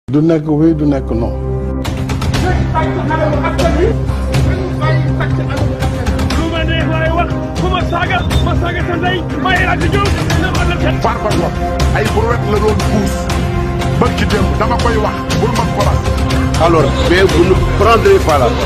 du nekk oui du nekk non. lu ma neex laay wax ku ma saaga ma saaga sa ndey ma El Hadji Diouf na ma la seen Farba Ngom ay brouette la doon puus ba ci démb dama koy wax bul man ko las alors mais vous ne prendrez pas la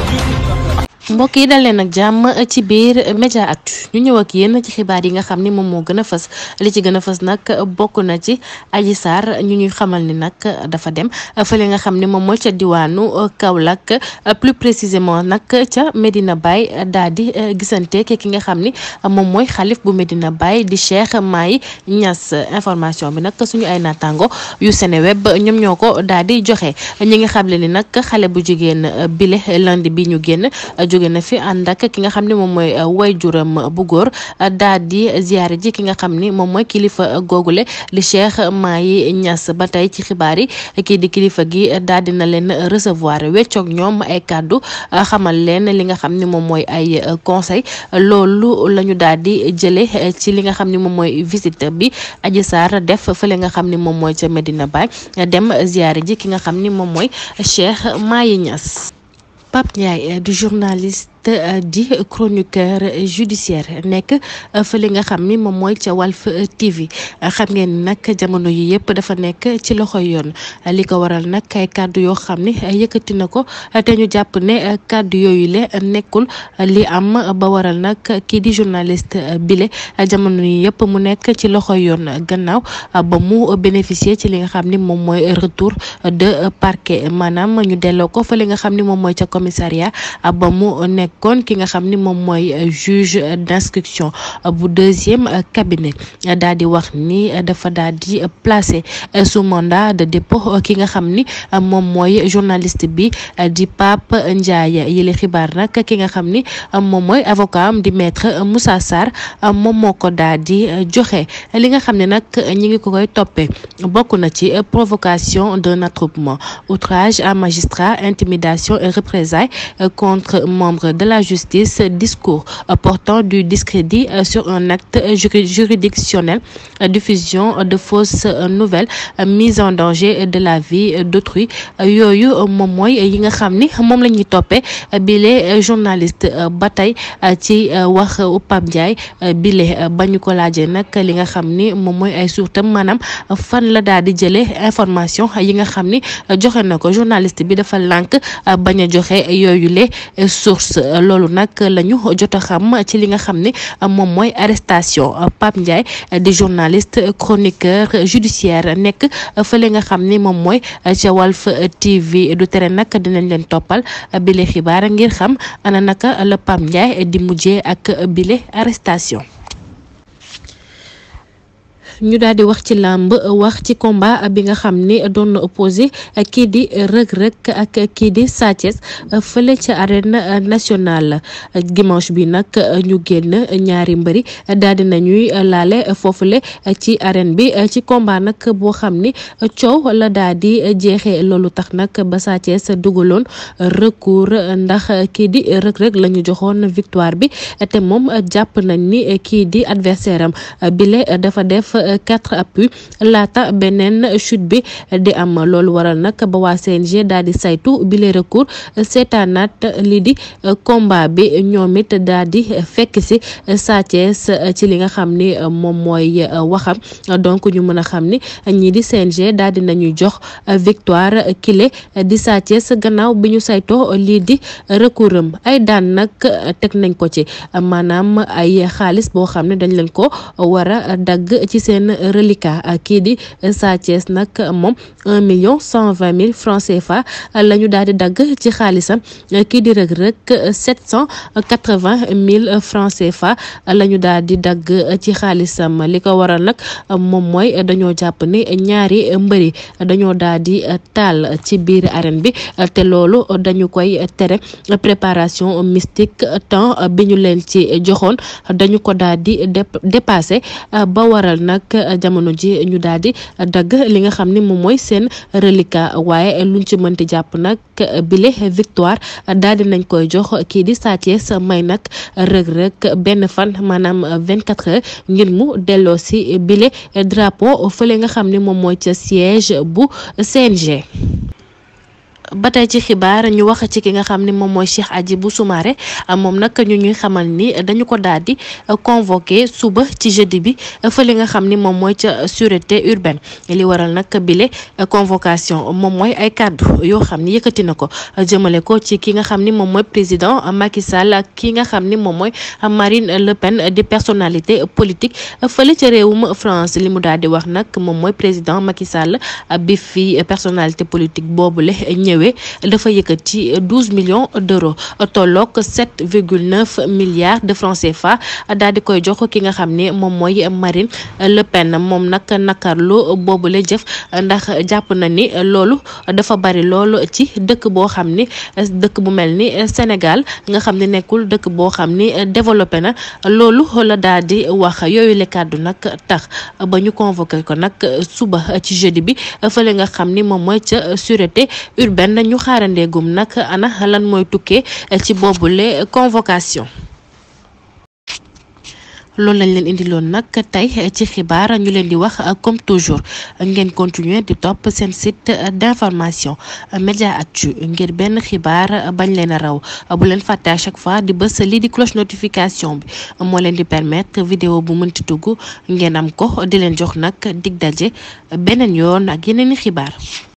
mbokk yi dal leen nag jàmm ci biir média actu ñu ñëw ak yéen ci xibaar yi nga xam ni moom moo gën a fës li ci gën a fës nag bokk na ci Adji Sarr ñu ñuy xamal ni nag dafa dem fële nga xam ni moom mooy ca diwaanu Kaolack plus précisément nag ca Medina Baye daal di gisante ki nga xam ni moom mooy xalif bu Medina Baye di Cheikh Mahi Niass information bi nag suñu ay naataango yu Seneweb ñoom ñoo ko daal di joxe ñi nga xam le ni nag xale bu jigéen bile lundi bi ñu génn jóge na fi ànd ak ki nga xam ne moom mooy wayjuram bu góor daal di ziyaare ji ki nga xam ni moom mooy kilifa googule di Cheikh Mahi Niass ba tey ci xibaar yi kii di kilifa gi daal di na leen recevoir weccoog ñoom ay kàddu xamal leen li nga xam ni moom mooy ay conseil loolu la ñu daal di jële ci li nga xam ni moom mooy visite bi Adji Sarr def fële nga xam ni moom mooy ca Medina Baye dem ziyaare ji ki nga xam ni moom mooy Cheikh Mahi Niass Pape Ndiaye du journaliste di chroniqueur judiciaire nekk fële nga xam ni moom mooy ca Walf TV xam ngeen ni nag jamono yi yëpp dafa nekk ci loxoy yoon li ko waral nag ay kàddu yoo xam ni yëkkati na ko te ñu jàpp ne kàddu yooyu le nekkul li am ba waral nag kii di journaliste bile jamono yi yëpp mu nekk ci loxoy yoon gannaaw ba mu bénéficier ci li nga xam ni moom mooy retour de parquet maanaam ñu delloo ko fële nga xam ni moom mooy ca commissariat ba mu nekk kon ki nga xam ni moom mooy juge d'instruction bu deuxième cabinet daal di wax ni dafa daal di placé sous mandat de dépôt ki nga xam ni moom mooy journaliste bi di Pape Ndiaye yële xibaar nag ki nga xam ni moom mooy avocat am di maître Moussa Sarr moom moo ko daal di joxe li nga xam ne nag ñi ngi ko koy toppee bokk na ci provocation d'un attroupement outrage à magistrat intimidation et représailles contre membre de la justice discours portant du discrédit sur un acte juridictionnel diffusion de fausses nouvelles mise en danger de la vie d'autrui yooyu moom mooy yi nga xam ni moom la ñuy toppee bile journaliste ba tey ci wax Pape Ndiaye bile ba ñu ko laajee nag li nga xam ni moom mooy ay suurtam maanaam fan la daal di jëlee information yi nga xam ni joxe na ko journaliste bi dafa lànk bañ a joxe yooyu le source loolu nag la ñu jot a xam ci li nga xam ne moom mooy arrestation Pape Ndiaye di journaliste chroniqueur judiciaire nekk fële nga xam ni moom mooy ca Walf TV du tere nag dinañ leen toppal bile xibaar ngir xam ana naka la Pape Ndiaye di mujjee ak bile arrestation. ñu daal di wax ci làmb wax ci combat bi nga xam ni doon na opposé kii di Reug Reug ak kii di Sa Thiès fële ca arène nationale dimanche bi nag ñu génn ñaari mbëri daal di nañuy laale foofule ci arène bi ci combat nag boo xam ni coow la daal di jeexee loolu tax nag ba Sa Thiès dugaloon recours ndax kii di Reug Reug la ñu joxoon victoire bi te moom jàpp nañ ni kii di adversaire am bile dafa def quatre appuis laata beneen chute bi di am loolu waral nag ba waa CNG daal di saytu bile recours seetaanaat lii di combat bi ñoom it daal di fekk si Sa Thiès ci li nga xam ni moom mooy waxam donc ñu mën a xam ni ñii di CNG daal di nañuy jox victoire kile di Sa Thiès gannaaw bi ñu saytoo lii di recours am ay daan nag teg nañ ko ci maanaam ay xaalis boo xam ne dañ leen ko war a dagg ci seen reliquat kii di Sa Thiès nag moom un million cent vingt mille francs CFA la ñu daal di dagg ci xaalisam kii di Reug Reug sept cent quatre vingt mille francs CFA la ñu daal di dagg ci xaalisam li ko waral nag moom mooy dañoo jàpp ni ñaari mbëri dañoo daal di taal ci biir arène bi te loolu dañu koy tere préparation mystique temps bi ñu leen ci joxoon dañu ko daal di dépassé ba waral nag jamono ji ñu daal di dagg li nga xam ni moom mooy seen reliquat waaye luñ ci mënti jàpp nag bile victoire daal di nañ koy jox kii di Sa Thiès may nag Reug Reug benn fan maanaam vingt quatre heures ngir mu delloo si bile drapeau fële nga xam ni moom mooy ca siège bu CNG. ba tey ci xibaar ñu wax ci ki nga xam ni moom mooy Cheikh Hadjibou Soumaré moom nag ñu ñuy xamal ni dañu ko daal di convoqué suba ci jeudi bi fële nga xam ni moom mooy ca sûreté urbaine li waral nag bile convocation moom mooy ay kàddu yoo xam ni yëkkati na ko jëmale ko ci ki nga xam ni moom mooy président Macky Sall ak ki nga xam ni moom mooy Marine Le Pen di personnalité politique fële ca réewum France li mu daal di wax nag moom mooy président Macky Sall bi fi personnalité politique boobule ñëwee dafa yëkkati douze millions d'euros tolloog sept virgule neuf milliards de francs CFA daal di koy jox ki nga xam ne moom mooy Marine Le Pen moom nag nakarlu boobule jëf ndax jàpp na ni loolu dafa bari loolu ci dëkk boo xam ni dëkk bu mel ni Sénégal nga xam ne nekkul dëkk boo xam ni développé na loolu la daal di wax yooyu le kàddu nag tax ba ñu convoqué ko nag suba ci jeudi bi fële nga xam ni moom mooy ca sûreté urbaine ñu xaarandeegum nag ana lan mooy tukkee ci boobule convocation loolu lañ leen indiloon nag tey ci xibaar ñu leen di wax comme toujours ngeen continuer di topp seen site d'information Mediaactu ngir benn xibaar bañ leen a raw bu leen fàtte à chaque fois di bës lii di cloche notification bi moo leen di permettre vidéo bu mënti dugg ngeen am ko di leen jox nag dig daje beneen yoon ak yeneen i xibaar